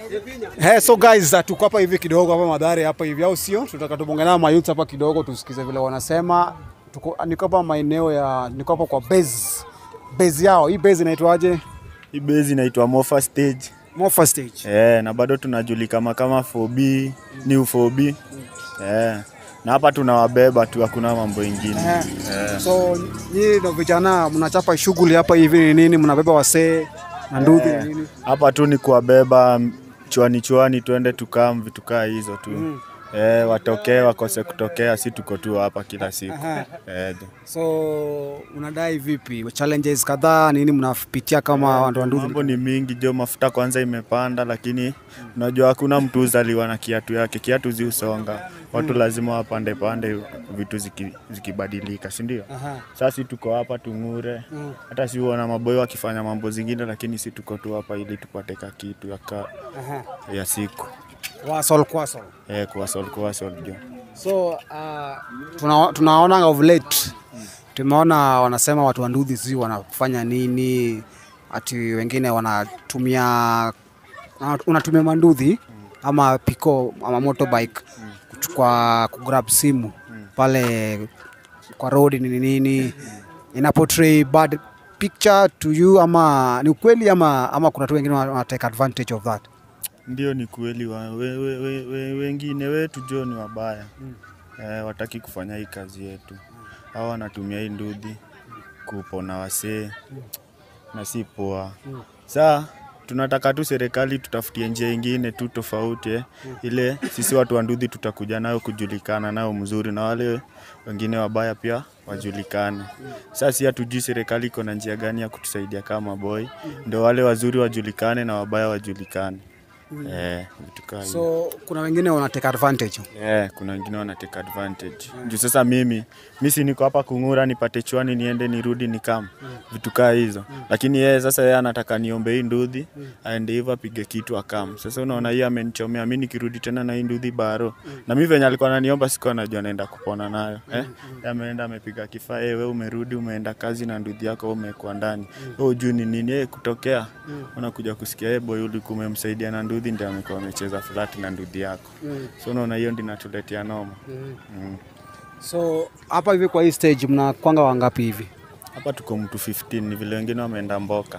Hey, so guys, uh, tuko hapa hivi kidogo hapa Madhare hapa hivi au sio? Tunataka tubongana na mayouth hapa kidogo tusikize vile wanasema. Tuko niko hapa maeneo ya niko hapa kwa base. Base yao. Hii base inaitwaje? Hii base inaitwa Mofa Stage. Mofa stage. Eh, na bado tunajulikana kama 4B, new 4B. Eh. Na hapa tunawabeba tu, hakuna mambo ingine. Eh. So nyinyi ndio vijana mnachapa shughuli hapa hivi ni nini? Mnabeba wasee na nduthi ni nini? Hapa tu ni kuwabeba m- chwani chwani, twende tukam vitu kaa hizo tu. Eh, watokee wakose kutokea, si tuko tu hapa kila siku. Aha. Eh, So unadai vipi? Challenges kadhaa nini mnapitia kama watu wa nduthi? mambo ni mingi jo, mafuta kwanza imepanda, lakini unajua hakuna mtu uzaliwa na kiatu yake, kiatu ziusonga. Watu lazima wapande pande vitu ziki, zikibadilika, si ndio? Aha. Sasa si tuko hapa tung'ure, hata si uona maboyo wakifanya mambo zingine, lakini si tuko tu hapa ili tupate ka kitu ya, ka, Aha. ya siku Wasol kwasol. eh, kuwasol kuwasol jo. So uh, tuna, tunaona of late tumeona wanasema watu wa nduthi sijui wanafanya nini, ati wengine wanatumia unatumia manduthi ama piko ama motorbike kuchukua kugrab simu pale kwa road nini nini, ina portray bad picture to you, ama ni ukweli ama, ama kuna watu wengine wana take advantage of that? Ndio, ni kweli wa, we, we, we, we, wengine wetu jo ni wabaya eh, wataki kufanya hii kazi yetu. Hao wanatumia hii ndudhi kupona wasee na si poa. Saa tunataka tu serikali tutafutie njia ingine tu tofauti eh, ile sisi watu wa ndudhi tutakuja nayo kujulikana nayo mzuri, na wale wengine wabaya pia wajulikane. Sasa si hatujui serikali iko na njia gani ya kutusaidia kama boy, ndio wale wazuri wajulikane na wabaya wajulikane. Eh, vitu kaa hivyo. So kuna wengine wana take advantage. Yeah, kuna wengine wana take advantage. Juu sasa mimi mi si niko hapa kung'ura nipate chwani niende nirudi nikam vitu kaa hizo, lakini yeye sasa yeye anataka niombe hii ndudhi aende hivyo apige kitu akam. Sasa unaona hii amenichomea mi nikirudi tena na hii ndudhi baro, na mi venye alikuwa ananiomba sikuwa najua naenda kupona nayo eh? Yeye ameenda amepiga kifaa eh, wewe umerudi umeenda kazi na ndudhi yako wewe umekuwa ndani wewe hujui ni nini eh, kutokea unakuja kusikia eh, boy ulikuwa umemsaidia na ndudhi ndio amekuwa amecheza flat na ndudhi yako so unaona hiyo ndio inatuletea noma mm. So hapa hivi kwa hii stage mnakwanga wangapi hivi? hapa tuko mtu 15 ni vile wengine wameenda mboka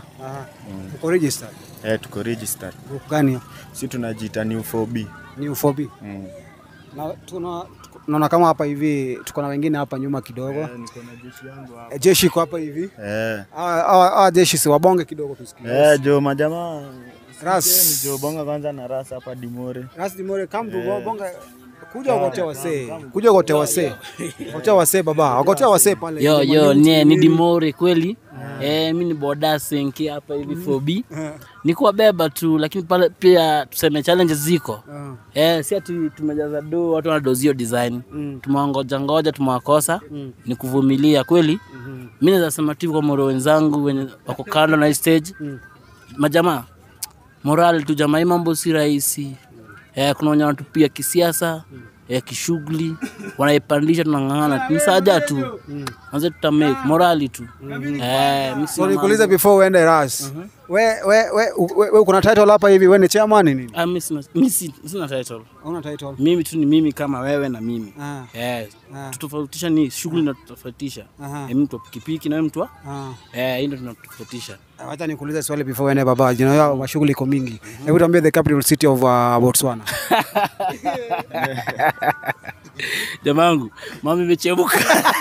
Uko registered? eh, tuko registered Group gani? si tunajiita new 4B Ni UFOB. mm. Na tuna tunaona kama hapa hivi tuko na wengine hapa nyuma kidogo. niko na jeshi yangu hapa Eh, Jeshi iko hapa hivi. eh. Hawa hawa- hawa jeshi si wabonge kidogo tusikie. Eh, jo majamaa Ras. Sikeni, jo bonga kwanza na rasa hapa dimore Ras Dimore come to bonga kuja wakotea wasee. Kuja wakotea wasee. Wakotea wasee baba. Wakotea wasee pale. Yo Ndio yo maneno ni, ni nini. Dimore kweli eh, mi ni boda senki hapa hivi 4B ni kuwabeba tu, lakini pale pia tuseme challenges ziko Ah. eh, si ati tumejaza do watu wanadozio design Mm. tumewangoja ngoja tumewakosa ni kuvumilia kweli. Mi naweza sema tu kwa moro wenzangu wenye wako kando na hii stage majamaa, moral tu jamaa, hii mambo si rahisi eh, kuna wenye wanatupia kisiasa eh, kishughuli wanaipandisha, tunang'ang'ana ni saja tu anze tutamake morali tu eh, mi So sina nikuulize mambo. before uende Ras. We we we we we kuna title hapa hivi we ni chairman nini? Ah, mi sina- mi si- sina title Una title? mimi tu ni mimi kama wewe na mimi Ah. eh, Ah. tutofautisha ni shughuli inatutofautisha Aha. eh, mtu wa pikipiki na wewe mtu wa Ah. eh, hii ndio tunatofautisha Wacha nikuulize swali before uende baba. Jina yao mashughuli iko mingi. Hebu tuambie the capital city of uh, Botswana. jamangu mama imechemuka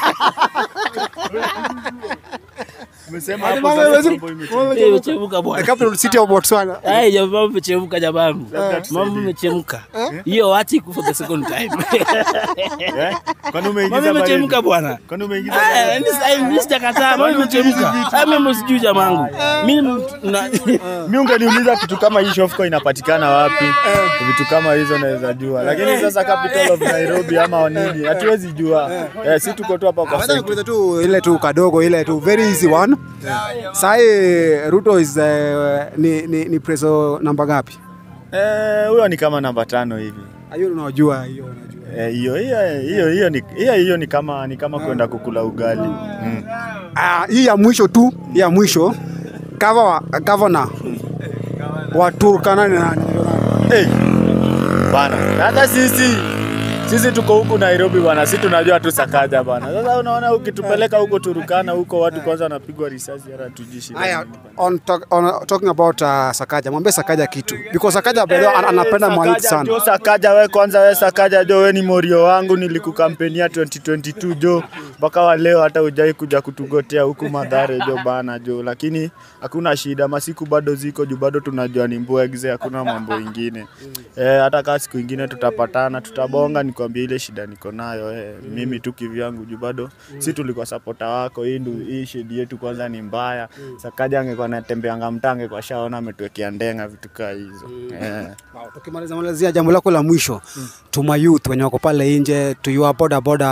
umesema Ati hapo mama sasa imesema- mambo imeche- mama Eh, imechemuka The bwana capital city of Botswana. Ai, jamaa mama imechemka jamangu mama imechemka hiyo wachi kufa the second time Eh? Kwani umeingiza mama imechemka baridi? bwana Kwani umeingiza Ah, baridi? ni sasa hivi sijakataa mama imechemka Ah, mimi sijui jamangu mimi na mi ungeniuliza kitu kama hii shofko inapatikana wapi vitu kama hizo naweza jua lakini sasa capital of nairobi ama nini hatuwezi jua eh, si tuko tu hapa kwa Wacha center. nikuulize tu ile tu kadogo ile tu very easy one. Sai Ruto is uh, ni ni, ni preso namba ngapi? Eh, huyo ni kama namba tano hivi Hiyo unajua hiyo unajua. Eh, hiyo hiyo hiyo hiyo ni hiyo hiyo ni kama ni kama kwenda kukula ugali mm. Ah, hii ya mwisho tu, hii ya mwisho. Gava governor wa Turkana ni nani? hey. Bana, hata sisi sisi tuko huku Nairobi bwana, si tunajua tu Sakaja bwana. Sasa unaona ukitupeleka huko Turukana huko watu kwanza wanapigwa risasi hata tujui shida. Haya, nini. on, talk, on talking about uh, Sakaja, mwambie Sakaja kitu because Sakaja by the way, an- anapenda Eh, mayouth Sakaja, Jo sana. Sakaja, we kwanza, we Sakaja jo, we ni morio wangu, nilikukampenia 2022 jo, mpaka wa leo hata hujai kuja kutugotea huku Madhare jo bana jo, lakini hakuna shida, masiku bado ziko juu, bado tunajua ni mbwegze, hakuna mambo ingine eh, hata kaa siku ingine tutapatana, tutabonga, nikwambie ile shida niko nayo eh, mimi tu kivyangu juu bado si tulikuwa sapota wako, hii ndu hii shedi yetu kwanza ni mbaya. Sakaja angekuwa natembeanga mtange kwa shaona ametuwekea ndenga vitu kaa hizo eh. Wow, tukimaliza malizia jambo lako la mwisho to my youth wenye wako pale nje to your boda boda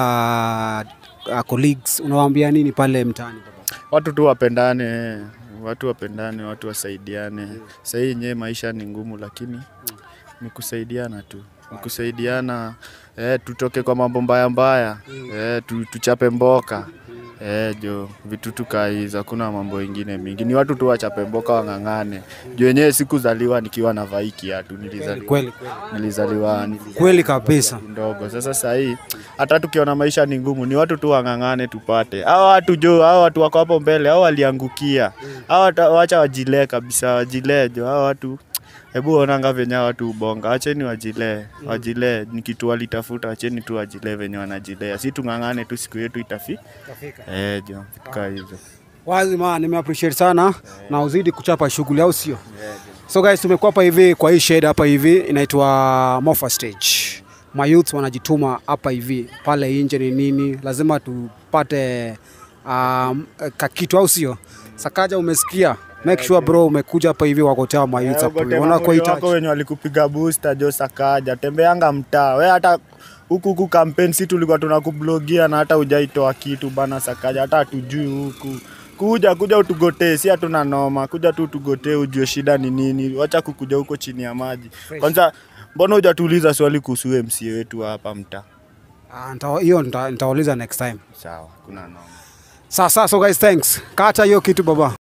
uh, colleagues unawaambia nini pale mtaani baba? watu tu wapendane, watu wapendane, watu wasaidiane. Sasa hii yenyewe maisha ni ngumu, lakini ni kusaidiana tu, ni kusaidiana eh, tutoke kwa mambo mbaya mbaya eh, tu, tuchape mboka eh, jo vitu tukaa hizo, hakuna mambo ingine mingi, ni watu tu wachape mboka, wang'ang'ane. Juu wenyewe sikuzaliwa nikiwa na vai kiatu, nilizaliwa Kweli kweli. nilizaliwa, nilizaliwa Kweli kabisa. ndogo. Sasa saa hii hata tukiona maisha ni ngumu, ni watu tu wang'ang'ane tupate. Hao watu jo, hao watu wako hapo mbele, hao waliangukia, hao wata- wacha wajilee kabisa, wajilee jo, hao watu Hebu onanga venye hao watu ubonga, acheni wajilee, wajilee ni kitu walitafuta, acheni tu wajilee venye wanajilea, si tung'ang'ane tu, siku yetu itafi eh, jo vitu kaa hizo. Wazi ma nime appreciate sana na uzidi kuchapa shughuli au sio? So guys tumekuwa hapa hivi kwa hii shade hapa hivi inaitwa Mofa Stage. My youth wanajituma hapa hivi pale nje ni nini? Lazima tupate um, kakitu au sio? Sakaja umesikia? Make sure bro umekuja hapa hivi wakotea my youth hapa hivi. wako Wanakuhitaji. wenye walikupiga booster jo Sakaja, tembeanga mtaa we, hata huku huku kampeni si tulikuwa tunakublogia na hata hujaitoa kitu bana Sakaja, hata hatujui huku kuja kuja utugotee, si hatuna noma, kuja tu utugotee, ujue shida ni nini, wacha kukuja huko chini ya maji. Kwanza mbona hujatuuliza swali kuhusu MCA wetu wa hapa mtaa? Ah, nita- hiyo nita- nitauliza next time. Sawa, kuna noma. Sasa so guys thanks. Kata hiyo kitu baba.